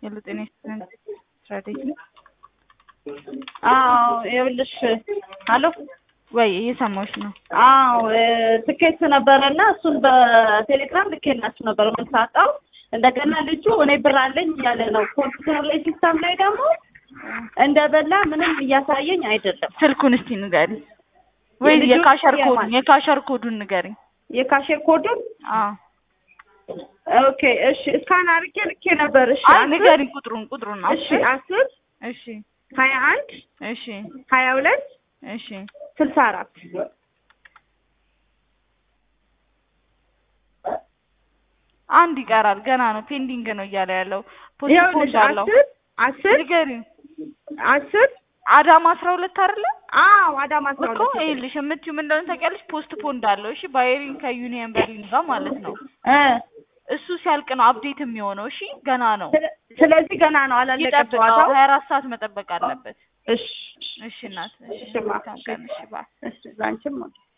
የጤና ስትራቴጂ አዎ ይኸውልሽ፣ አሎ ወይ እየሰማሁሽ ነው። አዎ ትኬት ነበረና እሱን በቴሌግራም ልኬላችሁ ነበር። ምን ሳጣው እንደገና ልጁ እኔ ብር አለኝ እያለ ነው። ኮምፒውተር ላይ ሲስተም ላይ ደግሞ እንደበላ ምንም እያሳየኝ አይደለም። ስልኩን እስቲ ንገሪኝ፣ ወይ የልጁ የካሸር የማን? ኮዱን የካሸር ኮዱን ንገሪኝ። የካሼር ኮዱን አዎ ኦኬ፣ እሺ እስካን አድርጌ ልኬ ነበር። እሺ አይ አስር ንገሪኝ ቁጥሩን ቁጥሩን ነው። እሺ አስር እሺ ሀያ አንድ እሺ ሀያ ሁለት እሺ ስልሳ አራት አንድ ይቀራል ገና ነው ፔንዲንግ ነው እያለ ያለው ይኸውልሽ ፖስትፖንድ አለው። አስር አስር ንገሪኝ አስር አዳማ አስራ ሁለት አይደለ አዎ አዳማ አስራ እኮ ሁለት ይኸውልሽ የምትይው ምን እንደሆነ ታውቂያለሽ? ፖስት ፖንድ አለው። እሺ ባየሪን ከዩኒየን በርሊን ጋር ማለት ነው። እ እሱ ሲያልቅ ነው አፕዴት የሚሆነው። እሺ ገና ነው ስለ- ስለዚህ ገና ነው አላለቀም ይጠብቀው። ጨዋታው። ሀያ አራት ሰዓት መጠበቅ አለበት። እሺ እሺ እናት፣ እሺ እሺ ማ መልካም ቀን። እሺ ባይ እሺ ላንቺም